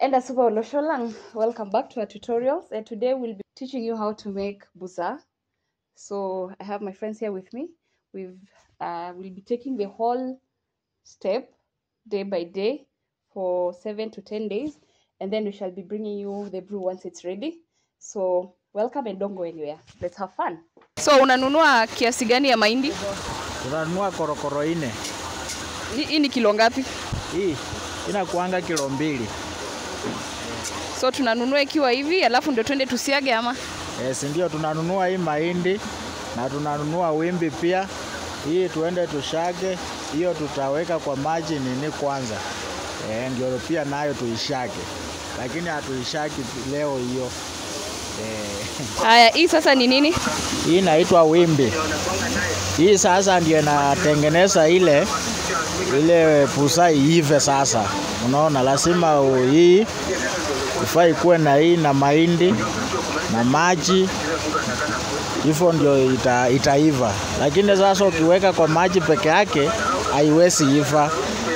And Asuba Olosholang, welcome back to our tutorials. And today we'll be teaching you how to make buza. So I have my friends here with me. We've uh, we'll be taking the whole step day by day for seven to ten days, and then we shall be bringing you the brew once it's ready. So welcome and don't go anywhere. Let's have fun. So unanunua kiasi gani ya mahindi? Tunanunua korokoro ine. Hii hii ni kilo ngapi? Hii inakuanga kilo mbili. So tunanunua ikiwa hivi, alafu ndio twende tusiage ama? Yes, ndio tunanunua hii mahindi na tunanunua wimbi pia. Hii tuende tushage, hiyo tutaweka kwa maji nini kwanza. Eh, ndio pia nayo tuishake, lakini hatuishaki leo hiyo. Eh, Haya, hii sasa ni nini? hii inaitwa wimbi. Hii sasa ndio inatengeneza ile ile pusa iive sasa. Unaona, lazima u- hii ifaa ikuwe na hii na mahindi na maji, hivyo ndio ita, itaiva. Lakini sasa ukiweka kwa maji peke yake haiwezi iva.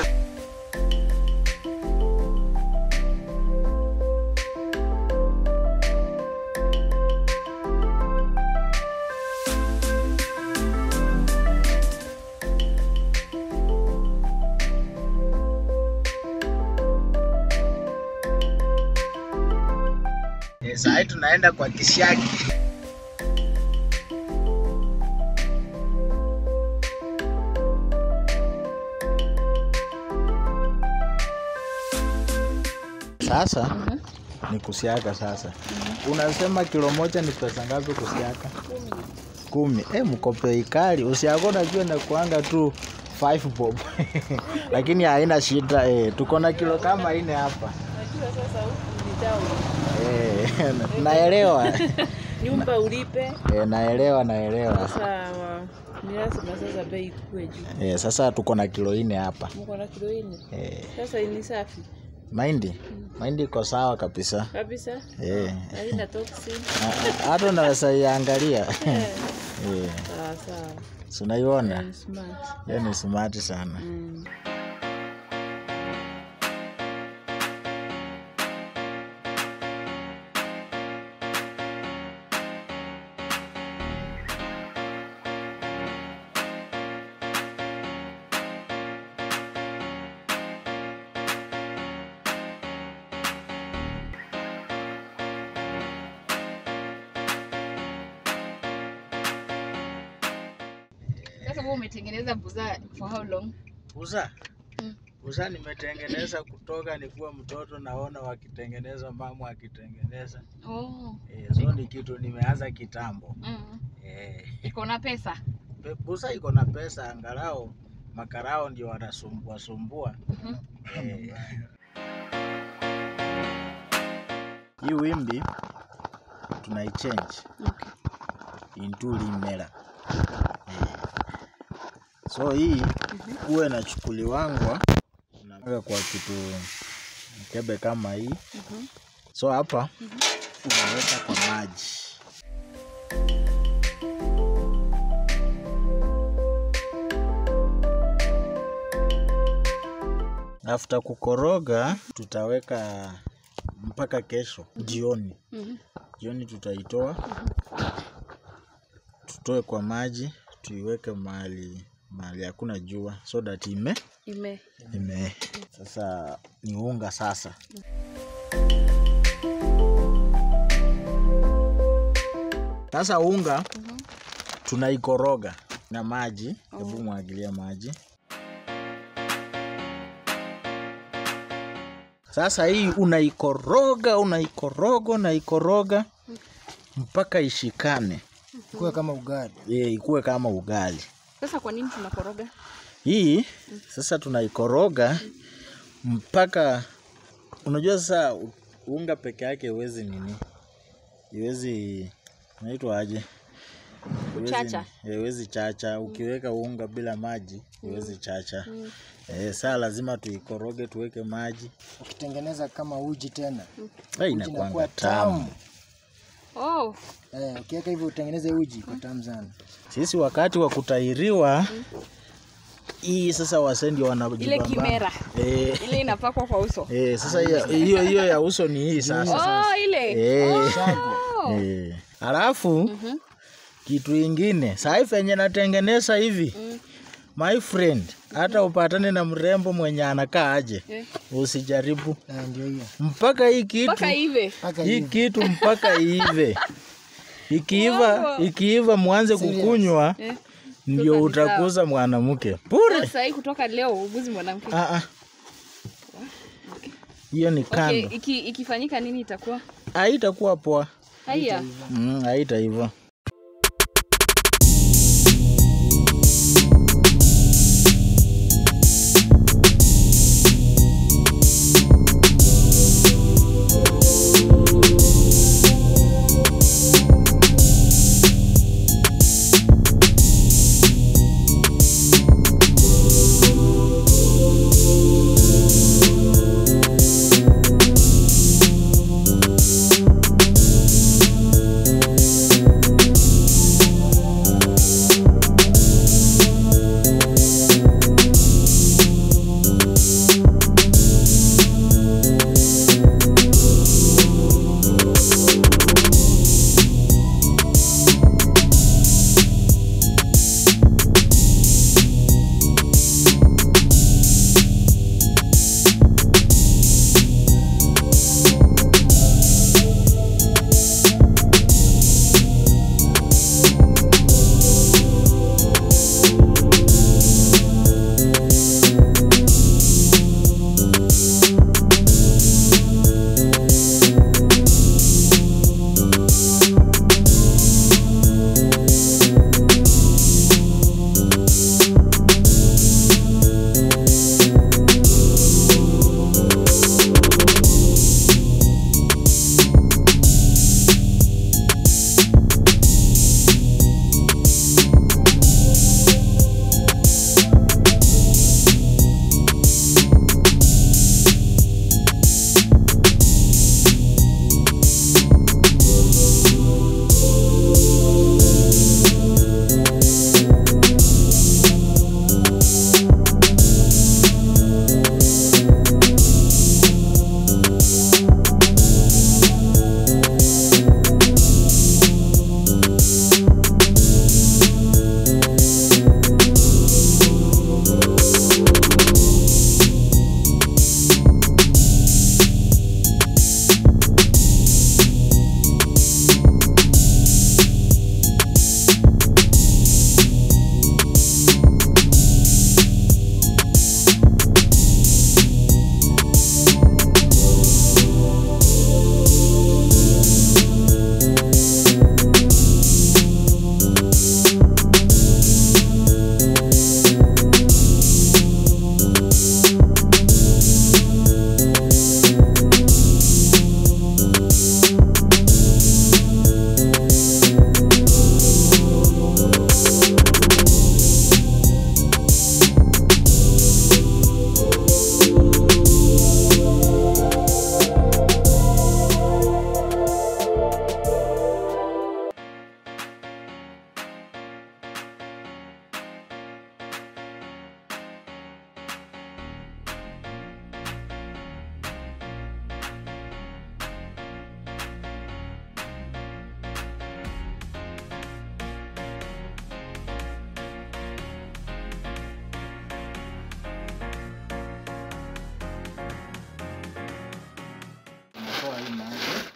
Sasa tunaenda kwa kisiagi. Sasa ni kusiaga sasa. Unasema kilo moja ni pesa ngapi kusiaga? Kumi. Eh, mkope ikali. Usiaga unajua na kuanga tu 5 bob. Lakini haina shida eh. Tuko na kilo kama ine hapa. Eh, naelewa. nyumba ulipe Eh, naelewa naelewa. sasa ni lazima sasa bei ikue juu Eh, sasa tuko na kilo ine hapa. mko na kilo nne Eh, sasa ni safi mahindi mahindi iko sawa kabisa. kabisa Eh, haina toxin a- a- hata unaweza iangalia. Eh, Eh, sawa sawa si unaiona? Ni smart Hiyo ni smart sana. Mm. Sasa wewe umetengeneza buza for how long? Uza Mm. uza nimetengeneza kutoka nikuwa mtoto, naona wakitengeneza, mama akitengeneza. Oh. Eh, so ni kitu nimeanza kitambo. Mm. Eh, Iko na pesa. pe- busa iko na pesa, angalau makarao ndio wanasumbua sumbua. Mhm. Eh. Hii wimbi tunaichange Okay. into limera. Eh. So hii huwa inachukuliwangwa unaweka kwa kitu mkebe kama hii. Mhm. So hapa unaweka kwa maji. After kukoroga tutaweka mpaka kesho jioni. Mhm. Jioni tutaitoa tutoe kwa maji tuiweke mahali mahali hakuna jua so that ime Ime. ime sasa ni unga sasa. Sasa unga Mhm. tunaikoroga na maji. Hebu mwagilia maji. Sasa hii unaikoroga, unaikoroga, unaikoroga mpaka ishikane, kuwa kama ugali. Eh, ikuwe kama ugali. Sasa kwa nini tunakoroga? Hii sasa tunaikoroga mpaka unajua sasa u- unga peke yake iwezi nini, iwezi naitwa aje? Iwezi- Kuchacha. Iwezi chacha. Ukiweka unga bila maji iwezi chacha. Eh, saa lazima tuikoroge tuweke maji. Ukitengeneza kama uji tena Eh, inakuwa inakuanga tamu. tamu. Oh. eh, ukiweka hivyo utengeneze uji kwa tamu sana. Sisi wakati wa kutahiriwa hii sasa wasee ndio wanajibamba. Ile kimera. Eh, ile inapakwa kwa uso eh, sasa hiyo hiyo hiyo ya uso ni hii sasa. oh, ile Eh. oh. Eh. Alafu kitu ingine sahi venye natengeneza hivi my friend, hata upatane na mrembo mwenye anakaa aje, Eh. usijaribu Ah, ndio hiyo mpaka hii kitu mpaka ive mpaka hii hivi kitu mpaka iive. Ikiiva Wow. ikiiva mwanze kukunywa Eh. ndio Sasa ni utakuza mwanamke bure. sasa hii kutoka leo uguzi mwanamke Ah, ah. Hiyo ni okay, kando, iki, ikifanyika nini itakuwa haitakuwa poa. haya Mm, haita hivyo. Unatoa hii maji.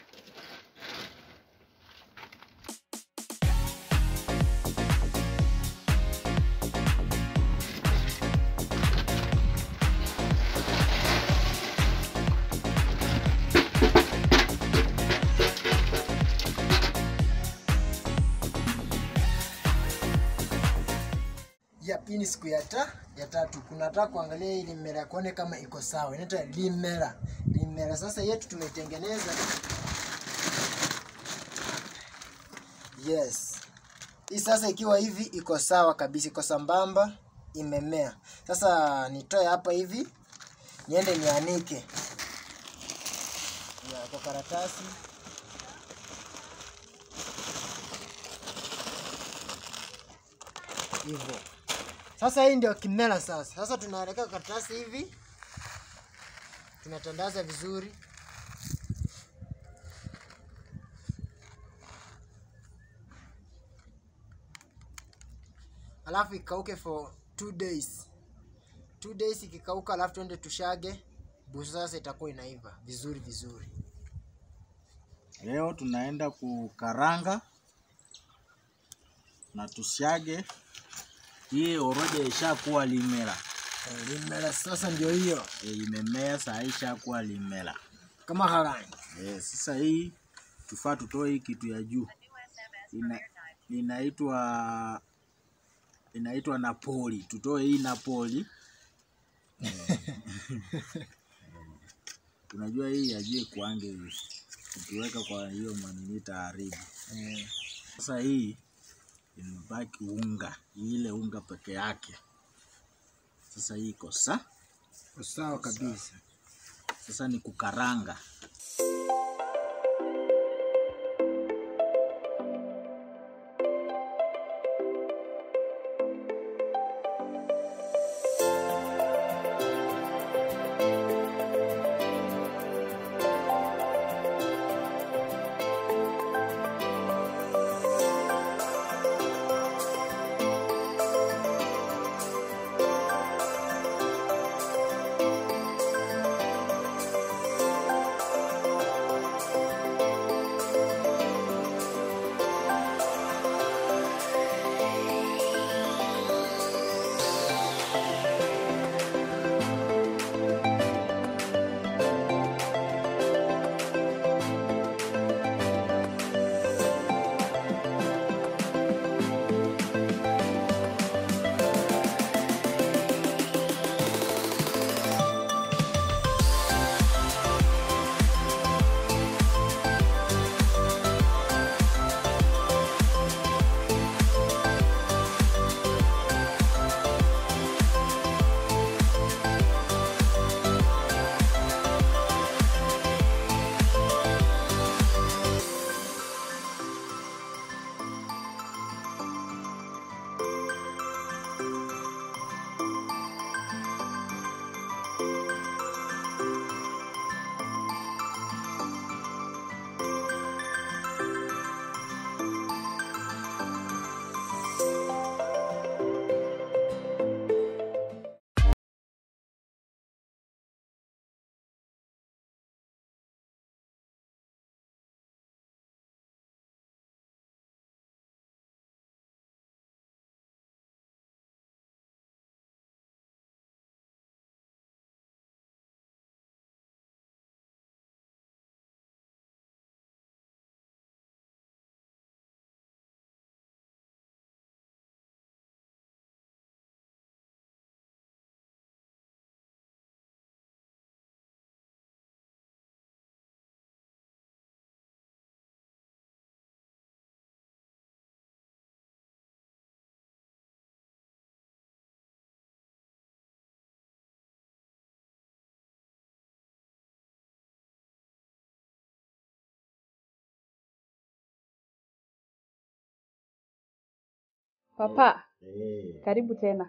Yep, hii ni siku ya ta ya tatu. Kunataka kuangalia hii limera kuone kama iko sawa. Inaitwa limera. Limera sasa yetu tumeitengeneza. Yes. Hii sasa ikiwa hivi iko sawa kabisa, iko sambamba, imemea. Sasa nitoe hapa hivi, niende nianike. Ya, kwa karatasi. Hivyo. Sasa hii ndio kimela sasa. Sasa tunaweka karatasi hivi, tunatandaza vizuri. Alafu ikauke for two days. Two days ikikauka, alafu tuende tushage. Busa sasa itakuwa inaiva vizuri vizuri. Leo tunaenda kukaranga na tusiage. Hii oroja ishakuwa limela, Eh, Limela sasa ndio hiyo e, imemea saa hii ishakuwa limela. kama harani. E, sasa hii tufaa tutoe hii kitu ya juu ina, inaitwa inaitwa Napoli. Tutoe hii Napoli. Eh, Unajua hii ya juu kuange hivi, ukiweka kwa hiyo manini taharibu. Eh, Sasa hii imebaki unga, ile unga peke yake. Sasa hii iko sa, sawa kabisa. sasa ni kukaranga. Papa, Eh, karibu tena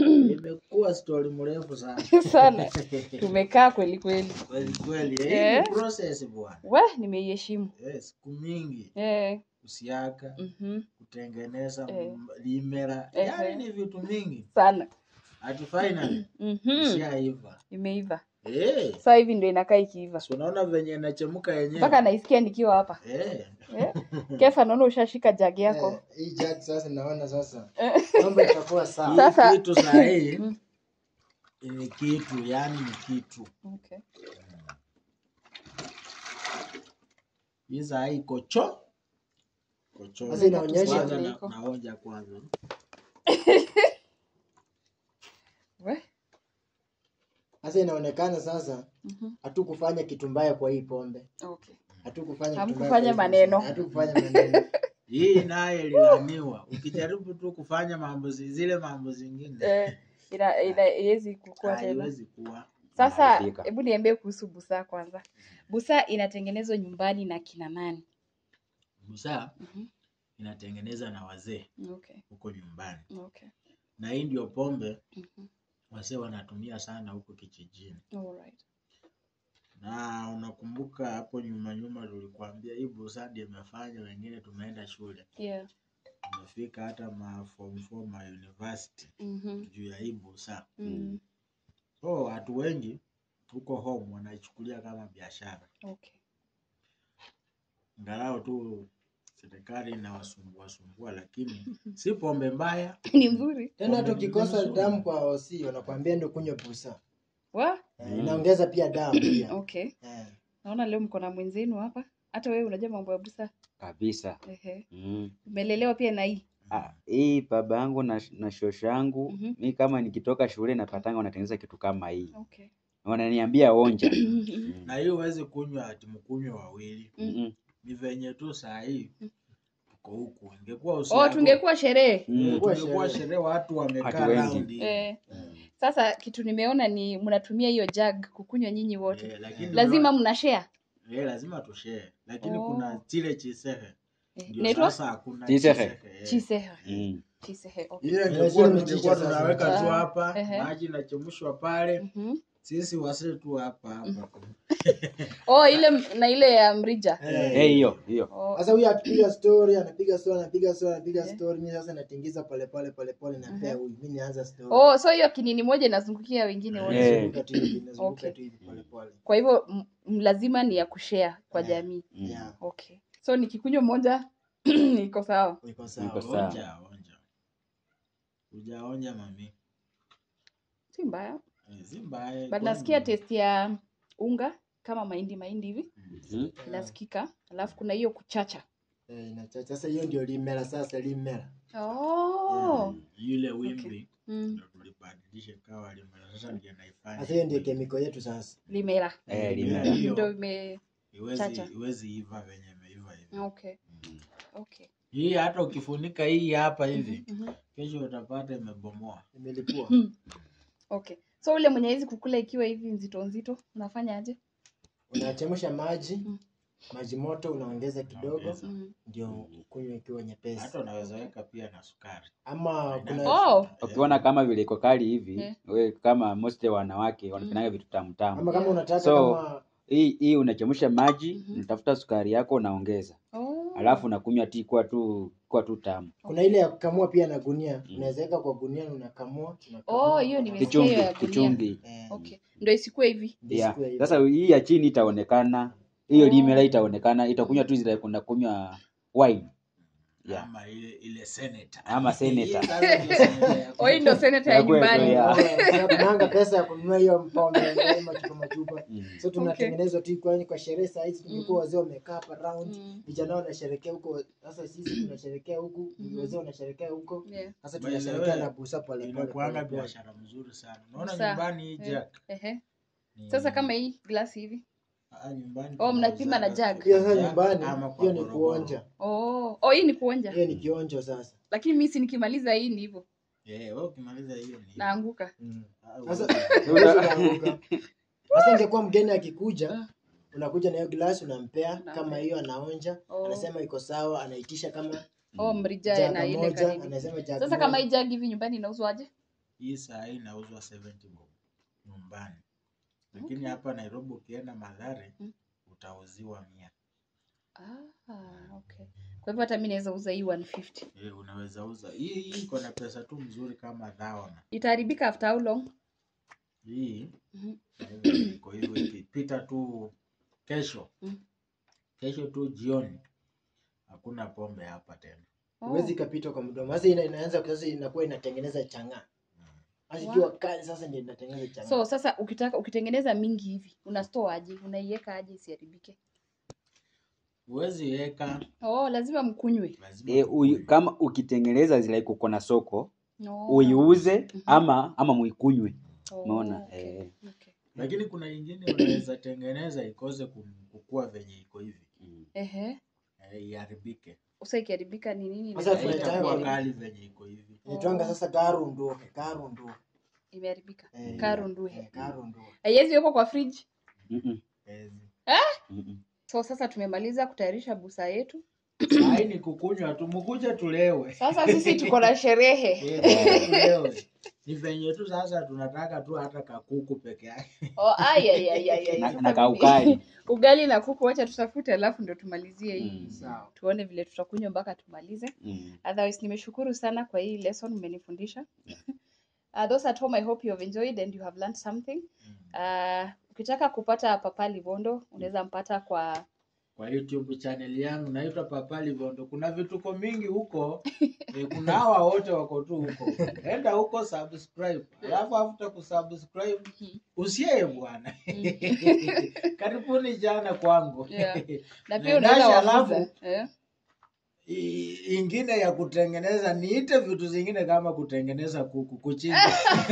imekuwa stori mrefu sana sana. Tumekaa kweli kweli. kweli kweli. Eh, Eh. Hii ni process bwana. We, nimeiheshimu. Eh, siku mingi Eh, kusiaka, mhm, kutengeneza Eh. m- limera, Ehe. yaani ni vitu mingi. sana. Ati finally Mhm, ishaiva. imeiva. Eh, Sasa hivi ndio inakaa ikiiva. si unaona venye inachemka yenyewe. Mpaka naisikia nikiwa hapa. Eh, Eh? Kefa, naona ushashika jagi yako. Eh, hii jagi sasa naona sasa mambo itakuwa sawa. hii Sasa- kitu saa hii Mm. ni kitu, yani ni kitu. Okay. Hii saa hii kocho kocho. Sasa inaonyesha- Kwanza na- Iko. naonja kwanza. We, Sasa inaonekana sasa mhm, hatukufanya kitu mbaya kwa hii pombe. okay. Hatukufanya kitu Hamkufanya mbaya kwa hii maneno. pombe. Hatukufanya maneno. Hii naye ililaniwa. Ukijaribu tu kufanya mambo zi- zile mambo zingine Eh, ina ina haiwezi kukua tena. haiwezi kuwa. Sasa Inaharibika. hebu niambie kuhusu busaa kwanza. Busaa inatengenezwa nyumbani na kina nani? Busaa Mhm. inatengeneza na wazee Okay. huko nyumbani. Okay. na hii ndio pombe Mhm. wasee wanatumia sana huko kijijini. Alright. Na unakumbuka hapo nyuma nyuma tulikuambia hii busa ndio imefanya wengine tumeenda shule, Yeah. tumefika hata ma form four ma university Mhm. juu ya hii busa. Mm. So watu wengi huko home wanaichukulia kama biashara, Okay. ingalau tu serikali inawasumbua sumbua, lakini si pombe mbaya. Ni nzuri. Tena hata Pombe ukikosa nzuri. damu kwa OC wanakuambia ndio kunywa busa. Wa? Eh, Inaongeza pia damu pia. Okay. Eh. Naona leo mko na mwenzenu hapa. Hata wewe unajua mambo ya busa. kabisa. Ehe. Mm. Umelelewa pia na hii. Ah, hii baba yangu na, na shosho yangu Mhm. mi kama nikitoka shule napatanga wanatengeneza kitu kama hii, Okay. wananiambia onja. Mm. Na hiyo huwezi kunywa ati mkunywe wawili, Mm-mm. ni venye tu saa hii tuko huku. Ingekuwa Oh, usiku tungekuwa sherehe. Mm. tungekuwa Sherehe. sherehe, watu wamekaa Watu wengi. round hii. Eh. Sasa kitu nimeona ni mnatumia hiyo jug kukunywa nyinyi wote. Eh, lakini Lazima mna share. eh, lazima tushare, lakini Oh. kuna chile chisehe Eh, ndio Inaitwa sasa hakuna Chisehe. eh. chisehe. Mm. Chisehe. Okay. Ile Eh, ingekuwa zile tungekuwa mchicha sasa. tunaweka tu Ah, hapa ehe. maji inachemshwa pale, Mhm. sisi wasee tu hapa hapa. Oh, ile m- na ile ya mrija. Eh, hiyo hiyo. Oh. Sasa huyu akipiga story, anapiga story, anapiga story, anapiga story, mimi sasa natingiza pole pole pole pole na pea huyu. Mimi nianza story. Oh, so hiyo kinini moja inazungukia wengine wote. Eh. Nazunguka tu hivi, nazunguka Okay. tu hivi pole pole. Kwa hivyo m- m- lazima ni ya kushare kwa Eh. jamii. Mm. Yeah, Okay. So nikikunywa moja iko sawa. iko Iko sawa. sawa. Onja, onja. Ujaonja mami. Si mbaya. Eh, Si mbaya. But kwani- nasikia taste ya unga kama mahindi mahindi hivi Mm. inasikika. Alafu kuna hiyo kuchacha. Eh, inachacha. Sasa hiyo ndio limela sasa limela. Oh. Yule wimbi Mm. ndio tulibadilisha kawa limela. Sasa ndio naifanya. Sasa hiyo ndio kemiko yetu sasa. Limela. Eh, Limela limela. hiyo Ndio ime iwezi chacha. iwezi iva venye imeiva hivi. Okay. Okay. Hii hata ukifunika hii hapa hivi, Mhm. kesho utapata imebomoa. Imelipua. Okay. So ule mwenye hizi kukula ikiwa hivi nzito nzito unafanya aje? Unachemsha maji, Mm. maji moto unaongeza kidogo Unaongeza. Mm. ndio kunywa ikiwa nyepesi. Hata unaweza weka pia na sukari. Ama kuna Oh. Ukiona kama vile iko kali hivi, Eh. we kama most ya wanawake wanapendanga vitu tamu tamu. ama kama unataka So, kama Hii hii unachemsha maji, Mhm. unatafuta sukari yako unaongeza. Oh. Alafu unakunywa tea kwa tu kwa tu tamu. kuna ile ya kukamua pia na gunia, unaweza weka kwa gunia na unakamua. unakamua. Oh, hiyo nimesikia Kichungi, hiyo ya gunia. kichungi. Eh, Okay. Ndio isikue hivi. ndio Yeah. siku ya hivyo. Sasa hii ya chini itaonekana, hiyo Oh. limela itaonekana, itakunywa tu zile kuna kunywa wine. Yeah. Ama ile ile senator. Ama senator. Hii sasa ndio senator ya- Oh, hii ndio senator ya Ya kwetu, nyumbani. yeah. Oh, kunanga pesa ya kununua hiyo mpombe ile machupa machupa. Mm. So tunatengenezwa tu kwa kwa sherehe saa hizi tulikuwa wazee wamekaa hapa round. Mm. Vijana wanasherekea huko. Sasa sisi tunasherekea huku, Mhm. wazee wanasherekea huko. Yeah. Sasa By the tunasherekea way, na busa pole pole. Inakuanga pole pole. biashara mzuri sana. Unaona Busa. nyumbani hii Eh. jack. Ehe. ni- Sasa kama hii glasi hivi. Ah, nyumbani Oh, mnapima na tunauzaga jug. Hiyo sasa jug nyumbani ama kwa hiyo ni gorogoro. kuonja. Oh, oh hii ni kuonja. Hiyo ni kionjo sasa. Lakini mimi si nikimaliza hii ni hivyo. Eh, wewe ukimaliza hiyo ni. Naanguka. Mm. Ah, Sasa wewe- huwezi ukaanguka. Sasa ingekuwa mgeni akikuja, unakuja na hiyo glasi unampea Unampea. kama hiyo anaonja, Oh. anasema iko sawa, anaitisha kama Oh, mrija jaga na ile moja, kanini. anasema jaga Sasa moja. kama hii jug hivi nyumbani inauzwaje? hii saa hii inauzwa 70 bob nyumbani, lakini Okay. hapa Nairobi ukienda Mathare Mm. utauziwa mia. Ah, okay. Kwa hivyo hata mimi naweza uza hii 150. Eh, unaweza uza hii. Hii iko na pesa tu mzuri kama dhaona Itaharibika after how long? hii Mhm. na hivyo iko hivyo, ikipita tu kesho Mm. kesho tu jioni hakuna pombe hapa tena. Oh. huwezi ikapita kwa mdomo. Sasa ina, inaanza sasa inakuwa inatengeneza chang'aa. Sasa Wow. ikiwa kali sasa ndio inatengeneza chang'aa. So sasa ukitaka ukitengeneza mingi hivi, una store aje? Unaiweka aje isiharibike? Huwezi weka, Oh, lazima mkunywe. lazima E, tukue. uyu, kama ukitengeneza zile kuko na soko No. uiuze Mhm. ama ama muikunywe. Oh, Umeona? okay. Eh. Okay. Lakini kuna ingine unaweza tengeneza ikose kum- kukua venye iko hivi Mm. Ehe. eh, iharibike, Usa ikiharibika ni nini? Sasa inafanya tunaita- itakuwa itakuwa kali venye iko hivi. Inaitwanga sasa garundu, garundu. imeharibika. Eh, Karunduhe. eh, garundu. Haiwezi wekwa kwa fridge. Mm-mm. Ezi. Mm-mm. So sasa tumemaliza kutayarisha busa yetu. Hai ni kukunywa tu, mkuje tulewe. Sasa sisi tuko na sherehe. Eh, mkuje tulewe. Ni venye tu sasa tunataka tu hata kakuku peke yake. Oh, ai, ai, ai, ai, ai. Na- Sasa na kaukali. ugali na kuku, wacha tutafute, alafu ndo tumalizie hii Mm. Sawa. tuone vile tutakunywa mpaka tumalize. Mm. Otherwise, nimeshukuru sana kwa hii lesson mmenifundisha. Uh, those at home, I hope you have enjoyed and you have learned something. Uh, ukitaka kupata Papa Livondo unaweza mpata kwa Kwa YouTube channel yangu naitwa Papa Livondo. Kuna vituko mingi huko. Eh, kuna hawa wote wako tu huko. Enda huko subscribe. Alafu after kusubscribe usiye bwana. Karibuni jana kwangu. Yeah. na Na pia unaweza Dasha, wafuza alafu- eh? I- ingine ya kutengeneza niite vitu zingine kama kutengeneza kuku kuchinja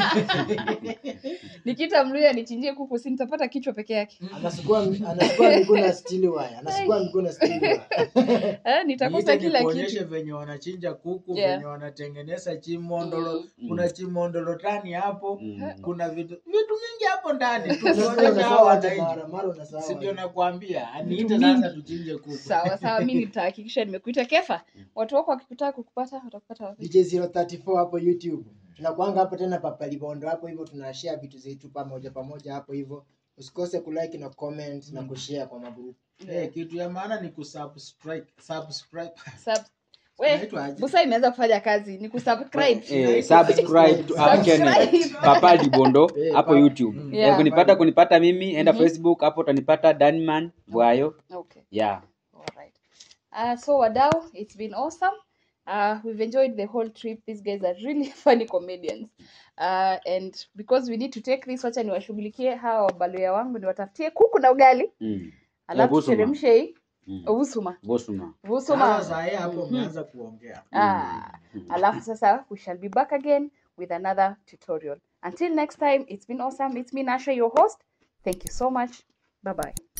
Nikita Mluya nichinjie kuku, si nitapata kichwa peke yake Anasukua anasukua miguu na steel wire. Anasukua miguu na steel wire. eh? Nitakosa niite kila nikuonyeshe kitu. venye wanachinja kuku Yeah. venye wanatengeneza chimondolo Mm. kuna chimondolo tani hapo Mm. kuna vitu vitu mingi hapo ndani Unasahau tuonyesha hao unasahau hata wananchi mara mara unasahau. si ndio hata. nakwambia aniite Vitu sasa mingi. tuchinje kuku Sawa sawa, mi nitahakikisha nimekuita. Kefa, watu wako wakikutaka kukupata watakupata wapi? DJ 034 hapo YouTube. Tunakuanga hapo tena Papa Libondo hapo hivyo tunashare vitu zetu pamoja pamoja hapo hivyo. Usikose kulike na comment na kushare kwa magrupu. Eh, kitu ya maana ni kusubscribe subscribe Sub... We, Inaitwa aje? Busa imeanza kufanya kazi, ni kusubscribe. Eh, subscribe to our channel Subscribe. Papa Libondo Eh, hapo Papa- YouTube. Mm. Yeah. Ya kunipata kunipata mimi enda Mhm. Facebook hapo utanipata Danman Bwayo. Okay. Yeah. All right. Uh, so Wadau, it's been awesome. Uh, we've enjoyed the whole trip. These guys are really funny comedians. Uh, and because we need to take this, wacha niwashughulikie hawa wabaluya wangu niwatafutie kuku na ugali, Mm. alafu busuma. tuteremshe hii Mm. vusuma Bosuma. vusuma. sasa saa hii hapo Mhm. umeanza kuongea Ah, alafu sasa we shall be back again with another tutorial. Until next time, it's been awesome. It's me Nasha, your host. Thank you so much. Bye bye.